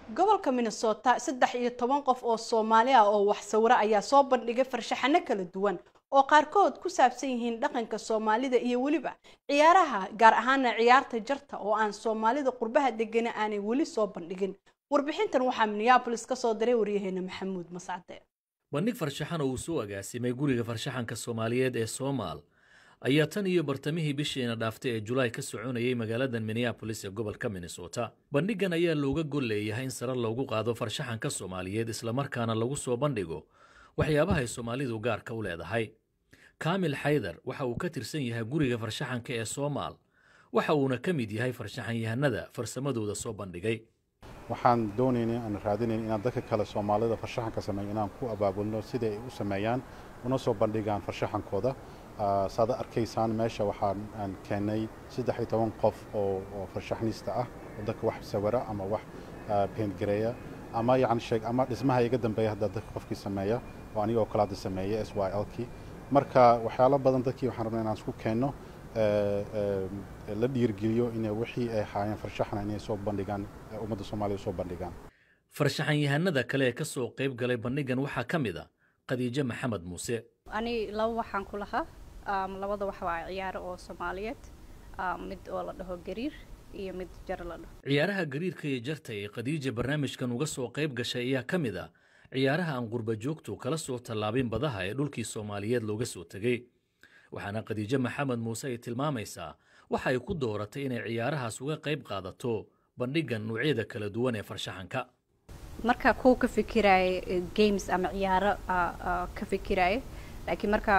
gobolka minnesota saddex iyo toban qof oo soomaali ah oo wax sawiro ayaa soo bandhigay farshaxano kala duwan oo qaarkood ku saabsan yihiin dhaqanka soomaalida iyo weliba ciyaaraha gaar ahaana ciyaarta jarta oo aan soomaalida qurbaha degana aanay weli soo bandhigin warbixintan waxaa minneabolis ka soo diray waryaheena maxamuud mascade bandhig farshaxan oo uu soo agaasimay guriga farshaxanka soomaaliyeed ee soomaal ayaa tan iyo bartamihii bishiina dhaaftay ee julaay ka soconayay magaaladan minneabolis ee gobolka minnesota bandhigan ayaa looga gol leeyahay in sare loogu qaado farshaxanka soomaaliyeed islamarkaana lagu soo bandhigo waxyaabaha ay soomaalidu gaarka u leedahay kaamil xaydar waxa uu ka tirsan yahay guriga farshaxanka ee soomaal waxa uuna ka mid yahay farshaxanyahanada farsamadooda soo bandhigay waxaan doonaynay aan raadinayn inaan dadka kale soomaalida farshaxanka sameeyo inaan ku abaabulno sida ay u sameeyaan una soo bandhigaan farshaxankooda saad arkaysaan meesha waxaan aan keennay saddex iyo toban qof oo oo farshaxnista ah oo dadka wax sawira ama wax paintgareeya ama yacni sheeg ama dhismaha iga dambeeya hadda dadka qofkii sameeya oo aniga oo kale hadda sameeya s y l kii marka waxyaalo badan dadkii waxaan rabnaa inaan isku keenno la dhiirgeliyo inay wixii ay haayeen farshaxna inay soo bandhigaan ummadda soomaaliya soo bandhigaan farshaxanyahanada kale ee ka soo qayb galay bandhigan waxaa ka mid a khadiijo maxamed muuse ani laba waxaan ku lahaa labada wax waa ciyaaro oo soomaaliyeed mid oo la dhaho gariir iyo mid jar la dhaho ciyaaraha gariirka iyo jarta ee khadiija barnaamijkan uga soo qayb gashay ayaa ka mid a ciyaaraha aan qurba joogtu kala soo tallaabin badaha ee dhulkii soomaaliyeed looga soo tegey waxaana khadiijo maxamed muuse ay tilmaamaysaa waxa ay ku dooratay inay ciyaarahaas uga qayb qaadato bandhigan noocyada kala duwan ee farshaxanka marka kuwa ka fikiraayo games ama ciyaaro ka fikiraayo laakiin markaa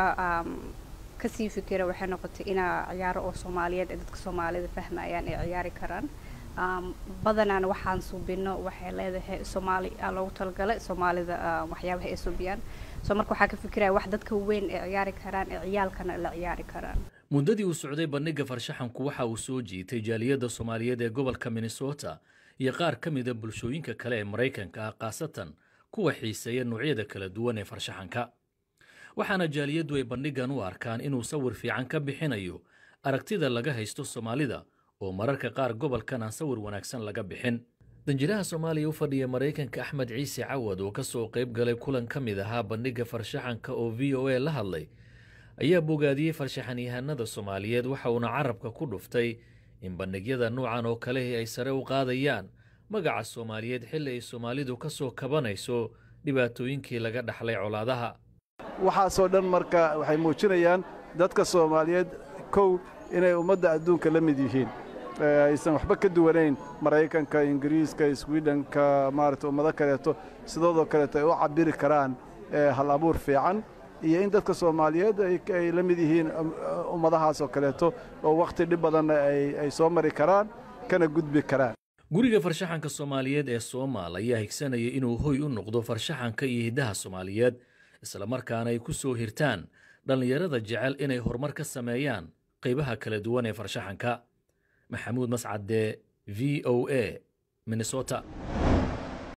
kasii fikira waxay noqotay inaa ciyaaro oo soomaaliyeed ee dadka soomaalida fahmayaan ay ciyaari karaan badanaana waxaan suubino waxay leedahay soomaali loogu talagalay soomaalida waxyaabaha ay suubiyaan soo marka waxaa ka fikiraya wax dadka weyn ay ciyaari karaan ee ciyaalkana la ciyaari karaan muddadii uu socday bandhiga farshaxanku waxa uu soo jiitay jaaliyadda soomaaliyeed ee gobolka minnesota iyo qaar ka mida bulshooyinka kale ee maraykanka ah khaasatan kuwa xiiseeya noocyada kala duwan ee farshaxanka waxaana jaaliyaddu ay bandhigan u arkaan inuu sawir fiican ka bixinayo aragtida laga haysto soomaalida oo mararka qaar gobolkan aan sawir wanaagsan laga bixin danjiraha soomaaliya u fadhiya maraykanka axmed ciise cawad oo ka soo qayb galay kulan ka mid ahaa bandhiga farshaxanka oo v o a la hadlay ayaa bogaadiyey farshaxanyahanada soomaaliyeed waxa uuna carabka ku dhuftay in bandhigyada noocan oo kalehi ay sare u qaadayaan magaca soomaaliyeed xilli ay soomaalidu ka soo kabanayso dhibaatooyinkii laga dhaxlay colaadaha waxaasoo dhan marka waxay muujinayaan dadka soomaaliyeed kow inay ummadda adduunka la mid yihiin aysan waxba ka duwanayn maraykanka ingiriiska swidhenka maarata ummado kaleeto sidoodoo kaleeto ay u cabbiri karaan hal abuur fiican iyo in dadka soomaaliyeed ay la mid yihiin ummadahaasoo kaleeto oo wakhti dhib badanna ay soo mari karaan kana gudbi karaan guriga farshaxanka soomaaliyeed ee soomaal ayaa higsanaya inuu hoy u noqdo farshaxanka iyo hiddaha soomaaliyeed islamarkaana ay ku soo hirtaan dhallinyarada jecel inay horumar ka sameeyaan qaybaha kala duwan ee farshaxanka maxamuud mascade v o a minnesota